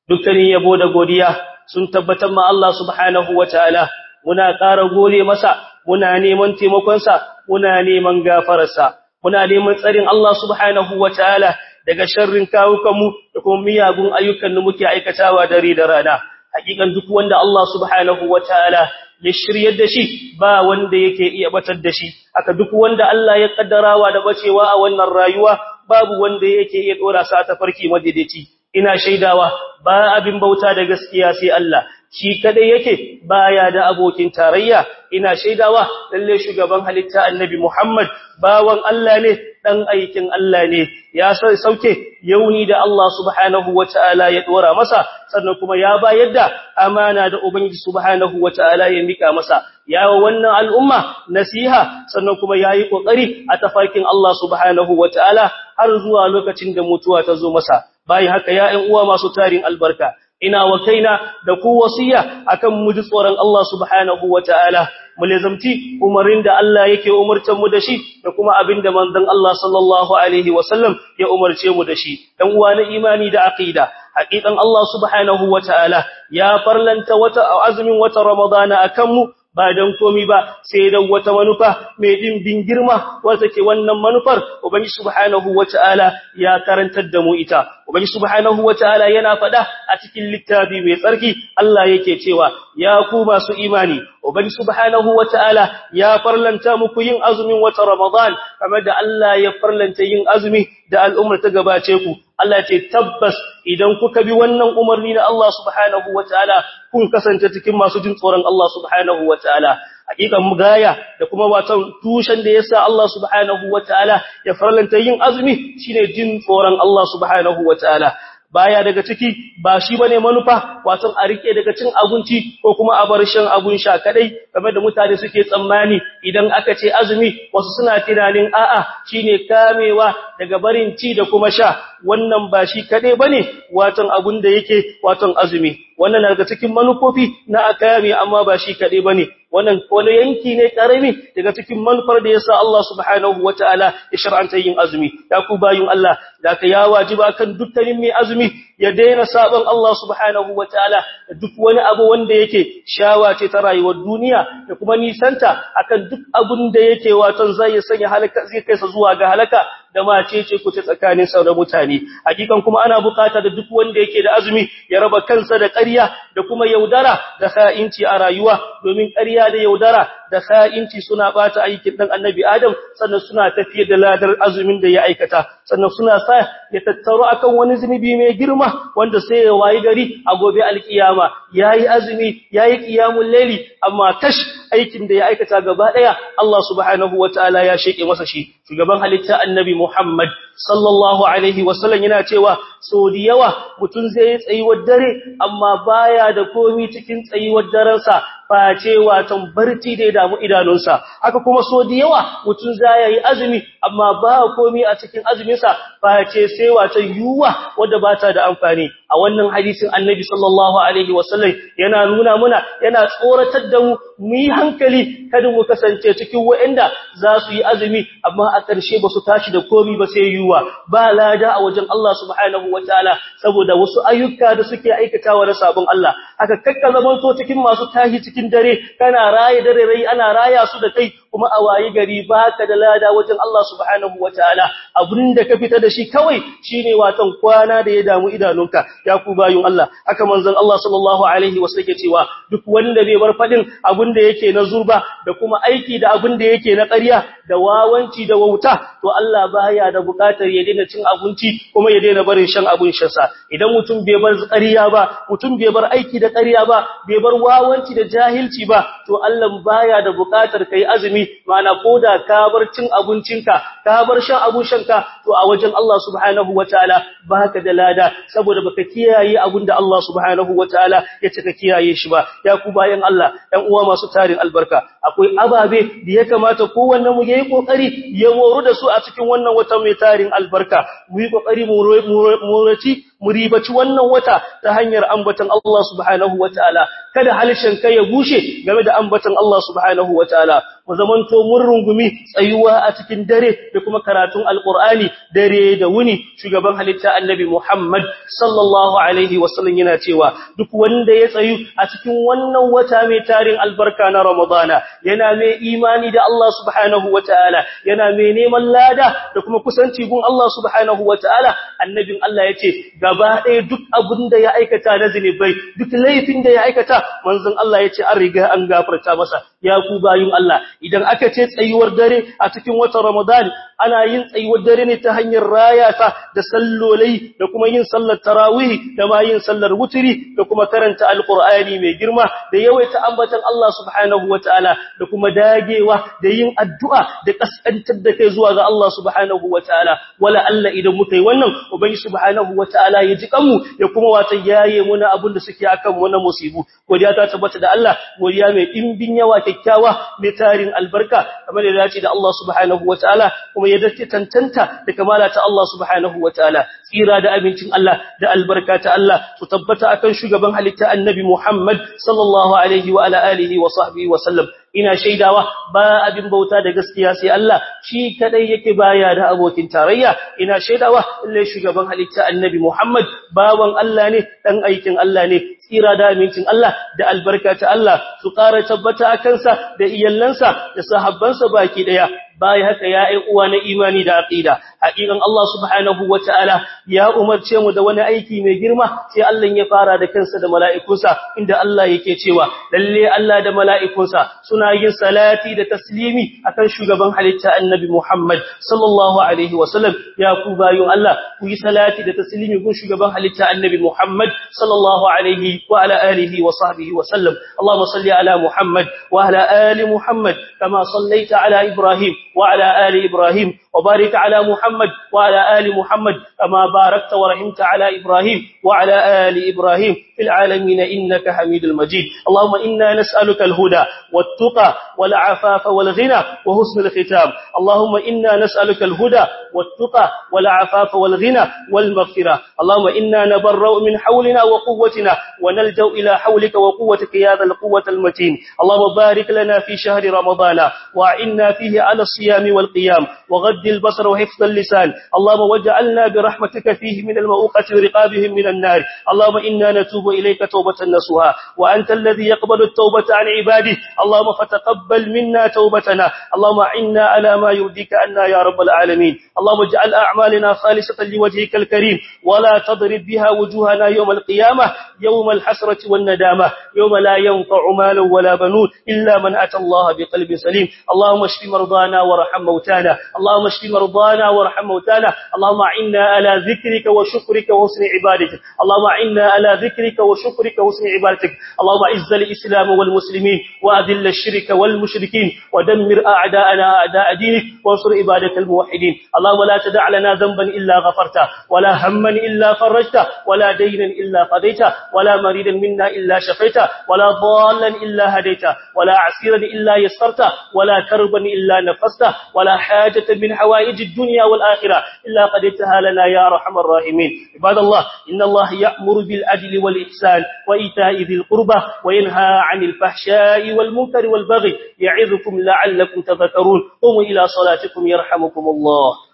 dukkanin yabo da godiya sun tabbatar ma Allah subhanahu wataala muna ƙara gode masa muna neman taimakonsa muna neman gafararsa muna neman tsarin Allah subhanahu wataala daga sharrin kawukanmu da kuma miyagun ayyukan da muke aikatawa dare da rana hakikan duk wanda Allah subhanahu wataala ya shiryar da shi ba wanda yake iya batar da shi aka duk wanda Allah ya kaddarawa da bacewa a wannan rayuwa babu wanda yake iya dora sa ta farki madaidaici ina shaidawa ba abin bauta da gaskiya sai Allah shi kadai yake baya da abokin tarayya ina shaidawa lalle shugaban halitta annabi Muhammad bawan Allah ne dan aikin Allah ne ya sai sauke yauni da Allah subhanahu wataala ya dora masa sannan kuma ya bayar da amana da ubangiji subhanahu wataala ya mika masa yawa wannan al'umma nasiha sannan kuma yayi kokari a tafarkin Allah subhanahu wataala har zuwa lokacin da mutuwa ta zo masa bayan haka ya ƴan uwa masu tarin albarka ina wa kaina da ku wasiya akan mu ji tsoron Allah subhanahu wataala mu lazamci umarin da Allah yake umurtar mu da shi da kuma abinda manzon Allah sallallahu alaihi wasallam ya umarce mu da shi dan uwa na imani da aqida hakikan Allah subhanahu wataala ya farlanta wata azumin wata ramadana akan mu ba dan komi ba sai dan wata manufa mai dimbin girma wanda ke wannan manufar ubangi subhanahu wataala ya karantar da mu ita ubangi subhanahu wataala yana fada a cikin littafi mai tsarki Allah yake cewa ya ku masu imani ubangi subhanahu wataala ya farlanta muku yin azumin wata ramadan kamar da Allah ya farlanta yin azumi da al'ummar ta gabace ku Allah ce tabbas idan kuka bi wannan umarni na Allah subhanahu wataala kun kasance cikin masu jin tsoron Allah subhanahu wataala hakikan mugaya da kuma watan tushen da yasa Allah subhanahu wataala ya farlanta yin azumi shine jin tsoron Allah subhanahu wataala baya daga ciki ba shi bane manufa wato a rike daga cin abinci ko kuma a bar shan abun sha kadai kamar da mutane suke tsammani idan aka ce azumi wasu suna tunanin a'a shine kamewa daga barin ci da kuma sha wannan ba shi kadai bane wato abun da yake wato azumi wannan daga cikin manufofi na akami amma ba shi kadai bane wannan wani yanki ne karami daga cikin manufar da yasa Allah subhanahu wataala ya shar'anta yin azumi ya ku bayun Allah da ka ya wajiba kan dukkanin mai azumi ya daina sabon Allah subhanahu wataala da duk wani abu wanda yake shawa ce ta rayuwar duniya da kuma nisanta akan duk abun da yake waton zai sanya halaka zai kai sa zuwa ga halaka da mace ce ku ta tsakanin sa da mutane hakikan kuma ana bukata da duk wanda yake da azumi ya raba kansa da ƙarya da kuma yaudara da kha'inci a rayuwa domin ƙarya da yaudara da kha'inci suna bata aikin dan annabi Adam sannan suna tafiye da ladar azumin da ya aikata sannan suna sa ya tattaro akan wani zunubi mai girma wanda sai ya wayi gari a gobe alkiyama yayi azumi yayi qiyamul layli amma kash aikin da ya aikata gaba daya Allah subhanahu wataala ya sheke masa shi shugaban halitta annabi Muhammad sallallahu alaihi wasallam yana cewa so da yawa mutun zai tsayuwar dare amma baya da komi cikin tsayuwar darensa face watan barci da ya damu idanunsa haka kuma so da yawa mutun zai yi azumi amma ba komi a cikin azuminsa face sai watan yuwa wanda ba ta da amfani a wannan hadisin annabi sallallahu alaihi wasallam yana nuna muna yana tsoratar da mu mu yi hankali kada mu kasance cikin waɗanda za su yi azumi amma a ƙarshe ba su tashi da komi ba sai yuwa ba lada a wajen Allah subhanahu wataala saboda wasu ayyuka da suke aikatawa na sabon Allah haka kakka zamanto cikin masu tashi cikin dare kana raye dare rai ana raya su da kai kuma a wayi gari baka da lada wajen Allah subhanahu wataala abinda ka fita da shi kawai shine watan kwana da ya damu idanunka ya ku bayun Allah haka manzon Allah sallallahu alaihi wasallam yake cewa duk wanda bai bar fadin abinda yake na zurba da kuma aiki da abinda yake na ƙarya da wawanci da wauta to Allah baya da bukatar ya daina cin abinci kuma ya daina barin shan abun shansa idan mutum bai bar ƙarya ba mutum bai bar aiki da ƙarya ba bai bar wawanci da jahilci ba to Allah baya da bukatar kai azumi ma'ana koda ka bar cin abincinka ka bar shan abun shanka to a wajen Allah subhanahu wataala baka da lada saboda baka kiyaye abinda Allah subhanahu wataala ya ce ka kiyaye shi ba ya ku bayan Allah ɗan uwa masu tarin albarka akwai ababe da ya kamata kowanne mu yayi kokari ya moru da su a cikin wannan wata mai tarin albarka mu yi kokari mu roci mu ribaci wannan wata ta hanyar ambaton Allah subhanahu wataala kada halishin kai ya bushe game da ambaton Allah subhanahu wataala mu zamanto mun rungumi tsayuwa a cikin dare da kuma karatun alqur'ani dare da wuni shugaban halitta annabi Muhammad sallallahu alaihi wasallam yana cewa duk wanda ya tsayu a cikin wannan wata mai tarin albarka na Ramadana yana mai imani da Allah subhanahu wataala yana mai neman lada da kuma kusanci gun Allah subhanahu wataala annabin Allah yace gaba ɗaya duk abin da ya aikata na zinubai duk laifin da ya aikata manzon Allah yace an riga an gafarta masa ya ku bayun Allah idan aka ce tsayuwar dare a cikin watan Ramadan ana yin tsayuwar dare ne ta hanyar rayata da sallolai da kuma yin sallar tarawih da ma yin sallar wutri da kuma karanta alqur'ani mai girma da yawaita ambatan Allah subhanahu wataala da kuma dagewa da yin addu'a da kaskantar da kai zuwa ga Allah subhanahu wataala wala Allah idan muka yi wannan ubangi subhanahu wataala ya ji kanmu ya kuma wata yaye muna abin da suke akan mu na musibu godiya ta tabbata da Allah godiya mai dimbin yawa kyakkyawa mai tarin albarka kamar da dace da Allah subhanahu wataala kuma ya dace tantanta da kamala ta Allah subhanahu wataala tsira da abincin Allah da albarka ta Allah su tabbata akan shugaban halitta annabi Muhammad sallallahu alaihi wa ala alihi wa sahbihi wa sallam ina shaidawa ba abin bauta da gaskiya sai Allah shi kadai yake baya da abokin tarayya ina shaidawa lalle shugaban halitta annabi Muhammad bawan Allah ne dan aikin Allah ne tsira da amincin Allah da albarka ta Allah su ƙara tabbata a kansa da iyallansa da sahabbansa baki daya bai haka ya ai uwa na imani da aqida hakikan Allah subhanahu wataala ya umarce mu da wani aiki mai girma sai Allah ya fara da kansa da mala'ikunsa inda Allah yake cewa lalle Allah da mala'ikunsa suna yin salati da taslimi akan shugaban halitta annabi Muhammad sallallahu alaihi wasallam ya ku bayun Allah ku yi salati da taslimi gun shugaban halitta annabi Muhammad sallallahu alaihi wa ala alihi wa sahbihi wasallam Allahumma salli ala Muhammad wa ala ali Muhammad kama sallaita ala Ibrahim وعلى آل إبراهيم وبارك على محمد وعلى آل محمد كما باركت ورحمت على إبراهيم وعلى آل إبراهيم في العالمين إنك حميد المجيد اللهم إنا نسألك الهدى والتقى والعفاف والغنى وحسن الختام اللهم إنا نسألك الهدى والتقى والعفاف والغنى والمغفرة اللهم إنا نبرأ من حولنا وقوتنا ونلجأ إلى حولك وقوتك يا ذا القوة المتين اللهم بارك لنا في شهر رمضان وإنا فيه على الصيام والقيام وغد البصر وحفظ اللسان اللهم واجعلنا برحمتك فيه من المؤقة ورقابهم من النار اللهم إنا نتوب إليك توبة نسوها وأنت الذي يقبل التوبة عن عباده اللهم فتقبل منا توبتنا اللهم عنا على ما يرضيك عنا يا رب العالمين اللهم اجعل أعمالنا خالصة لوجهك الكريم ولا تضرب بها وجوهنا يوم القيامة يوم الحسرة والندامة يوم لا ينفع مال ولا بنون إلا من أتى الله بقلب سليم اللهم اشف مرضانا وارحم موتانا اللهم اشف مرضانا وارحم موتانا اللهم عنا على ذكرك وشكرك وحسن عبادتك اللهم عنا على ذكرك وشكرك وحسن عبادتك اللهم اعز الإسلام والمسلمين وأذل الشرك والمشركين ودمر أعداءنا أعداء دينك وانصر عبادك الموحدين اللهم لا تدع لنا ذنبا إلا غفرته ولا هما إلا فرجته ولا دينا إلا قضيته ولا مريدا منا إلا شفيته ولا ضالا إلا هديته ولا عسيرا إلا يسرته ولا كربا إلا نفسته ولا حاجة من حوائج الدنيا والآخرة إلا قدرتها لنا يا رحم الراحمين عباد الله إن الله يأمر بالعدل والإحسان وإيتاء ذي القربى وينهى عن الفحشاء والمنكر والبغي يعظكم لعلكم تذكرون قوموا إلى صلاتكم يرحمكم الله